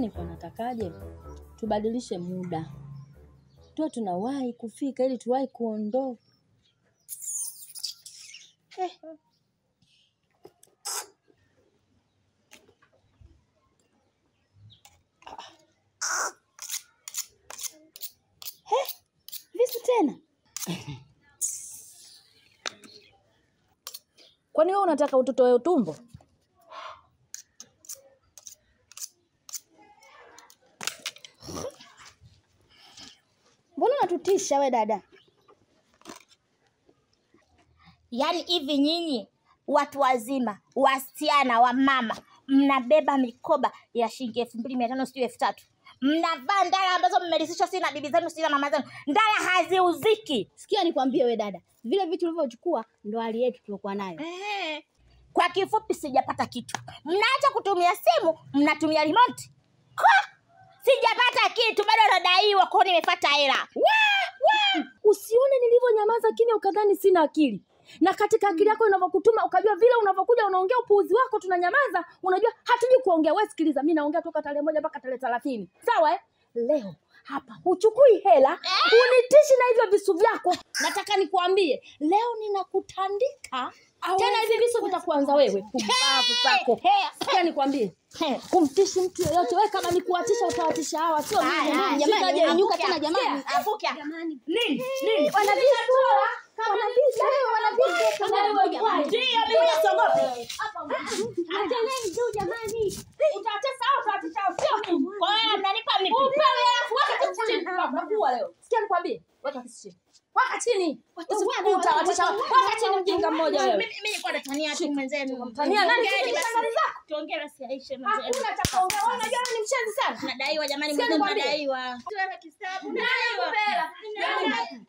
nilikuwa natakaje tubadilishe muda tuwe tunawahi kufika ili tuwahi kuondoka eh. He, vipi tena kwani wewe unataka utotoe utumbo mbona unatutisha we dada yaani hivi nyinyi watu wazima wasichana wa mama mnabeba mikoba ya shilingi elfu mbili mia tano sijui elfu tatu mnavaa ndala ambazo mmerisishwa si na bibi zenu si na mama zenu ndala haziuziki sikia nikwambie we dada vile vitu ulivyochukua ndo hali yetu tuliokuwa nayo Ehe. kwa kifupi sijapata kitu mnaacha kutumia simu mnatumia remote Kwa! sijapata kitu bado nadaiwa kwao nimefata hela usione nilivyonyamaza kimya ukadhani sina akili na katika akili yako inavyokutuma ukajua vile unavyokuja unaongea upuuzi wako tunanyamaza unajua hatujui kuongea we sikiliza mi naongea toka tarehe moja mpaka tarehe thelathini sawa eh? leo hapa huchukui hela unitishi na hivyo visu vyako nataka nikuambie leo ninakutandika tena hivi visu vitakuanza wewe pumbavu zako sikia nikwambie kumtishi mtu yoyote we kama ni kuwatisha utawatisha hawa sio mimi. Haya, haya, Jamani, shika nyanyuka avuka. tena jamani Sikia, avuka. nini nini wanavisu wanavisu wanavisu Ndio, mimi siogopi. Achaneni juu jamani. Utatesa au utawatisha sio mimi. Kwa hiyo mnanipa mipi Upewe alafu weka kisu chini. Unakuwa leo. Sikia nikwambie. Weka kisu chini. Weka chini. Utawatisha. Weka chini mjinga mmoja wewe. Mimi nilikuwa natania tu mwenzenu. Tania nani? Ongeeni basi. Shangazi zako. Tuongee basi Aisha mwenzenu. Hakuna cha kuongea. Wewe unajua wewe ni mshenzi sana. Nadaiwa jamani, Sikia mwenzenu nikwambie. nadaiwa. Tuwe kistabu. Nani kupela? Nani?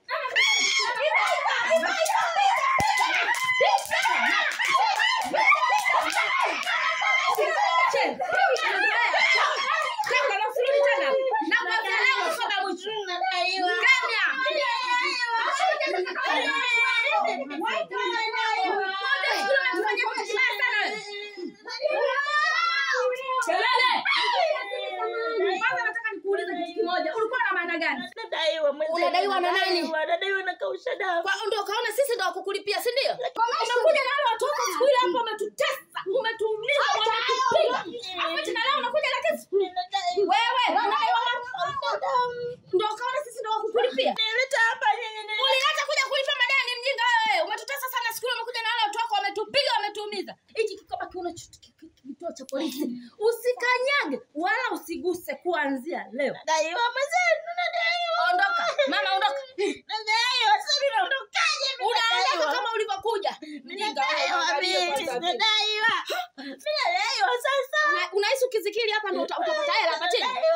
Kwanza nataka nikuulize kitu kimoja. Ulikuwa na maana gani? Unadaiwa na nani? Nadaiwa na kausha dawa. Kwa ndio kaona sisi ndio wakukulipia, si ndio? Umekuja na wale watu wako siku ile hapo umetutesa, umetuumiza, umetupiga. Hapo tena leo unakuja na kesi. Wewe, unadaiwa na ndio kaona sisi ndio wakukulipia. Nileta hapa nyinyi. Ulileta kuja kulipa madeni mjinga wewe. Umetutesa sana siku ile umekuja na wale watu wako wametupiga, wametuumiza. Hiki kikoba kiuna kituo cha polisi. Usikanyage wala usiguse kuanzia leo. Nadaiwa mwenzenu, nadaiwa. Ondoka. Mama ondoka. Nadaiwa, sasa mimi naondokaje? Mimi Unaondoka nadaiwa. kama ulivyokuja. Mjinga wewe. Nadaiwa, angalia mimi kwanza vipi. nadaiwa. Mimi nadaiwa sasa. Una- unahisi ukizikiri hapa ndo uta- utapata hela hapa chini